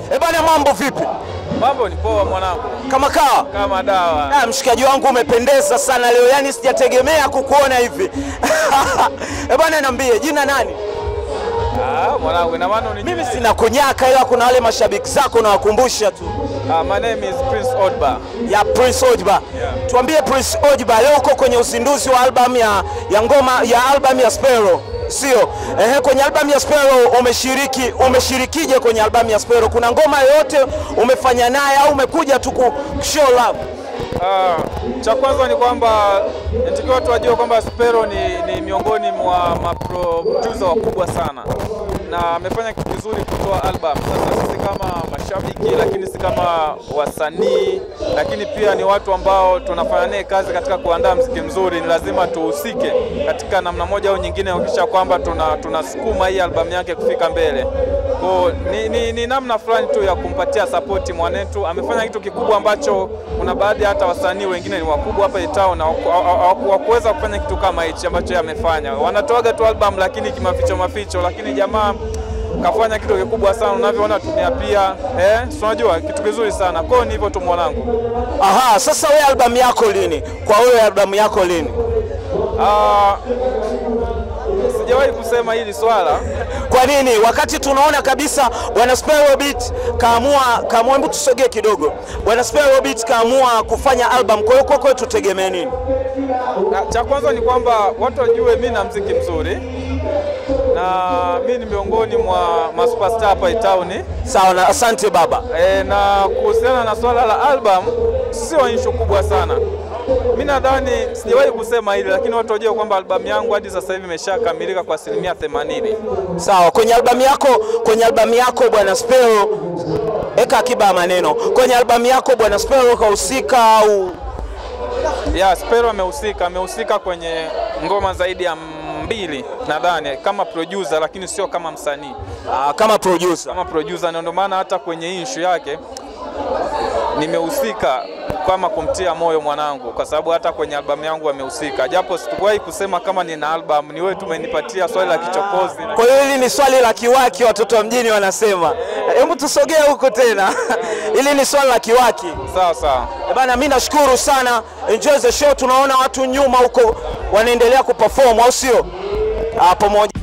Eh bana, mambo vipi? Mambo ni poa mwanangu, Kama kawa? kama dawa. Ah, mshikaji wangu umependeza sana leo, yani sijategemea kukuona hivi. Eh bana, niambie jina nani? Ah, mwanangu, ina maana unijui? Mimi sina kunyaka, ila kuna wale mashabiki zako nawakumbusha tu Ah, my name is Prince Odba. ya Prince Ojba. Yeah. Tuambie Prince Ojba, leo uko kwenye uzinduzi wa album ya, ya ngoma ya album ya Sparrow sio? Ehe, kwenye album ya Sparrow umeshiriki, umeshirikije kwenye album ya Sparrow? Kuna ngoma yoyote umefanya naye au umekuja tu ku show love? Ah, cha kwanza ni kwamba natakiwa watu wajue kwamba Spero ni, ni miongoni mwa maproducer wakubwa sana na amefanya kitu kizuri kutoa album. Sasa sisi kama mashabiki, lakini si kama wasanii, lakini pia ni watu ambao tunafanya naye kazi katika kuandaa mziki mzuri, ni lazima tuhusike katika namna moja au nyingine kuhakikisha kwamba tuna tunasukuma hii albamu yake kufika mbele. Kwa ni, ni, ni namna fulani tu ya kumpatia sapoti mwanetu. Amefanya kitu kikubwa ambacho kuna baadhi hata wasanii wengine ni wakubwa hapa itao na hawaku- hawaku- hawakuweza kufanya kitu kama hichi ambacho yeye amefanya. Wanatoaga tu album lakini kimaficho maficho, lakini jamaa kafanya kitu kikubwa sana, unavyoona tumia pia eh, si unajua kitu kizuri sana. Kwa hiyo ni hivyo tu mwanangu. Aha, sasa wewe albamu yako lini? Kwa wewe albamu yako lini? Ah, sijawahi kusema hili swala Kwa nini? Wakati tunaona kabisa bwana Sparrow Beat kaamua kaamua, hebu tusogee kidogo. Bwana Sparrow Beat kaamua kufanya album, kwa hiyo kwako tutegemee nini? Na cha kwanza ni kwamba watu wajue mi na mziki mzuri na mi ni miongoni mwa masuperstar hapa itauni Sawa na asante baba. e, na kuhusiana na swala la album sio issue kubwa sana. Mi nadhani sijawahi kusema hili, lakini watu wajue kwamba albamu yangu hadi sasa hivi imeshakamilika kwa asilimia 80. Sawa, kwenye albamu yako kwenye albamu yako bwana Sparrow, eka akiba ya maneno. Kwenye albamu yako bwana Sparrow kahusika au Ya Spero amehusika, amehusika kwenye ngoma zaidi ya mbili nadhani kama producer, lakini sio kama msanii. ah, kama producer? kama producer, na ndio maana hata kwenye hii issue yake nimehusika kama kumtia moyo mwanangu, kwa sababu hata kwenye albamu yangu amehusika, japo sikuwahi kusema kama nina album. Ni wewe tumenipatia swali la kichokozi. Kwa hiyo hili ni swali la kiwaki, watoto wa mjini wanasema. Hebu tusogee huko tena. hili ni swali la kiwaki. Sawa sawa. Eh Bana, mi nashukuru sana, enjoy the show. Tunaona watu nyuma huko wanaendelea kuperform, au sio? Ah, pamoja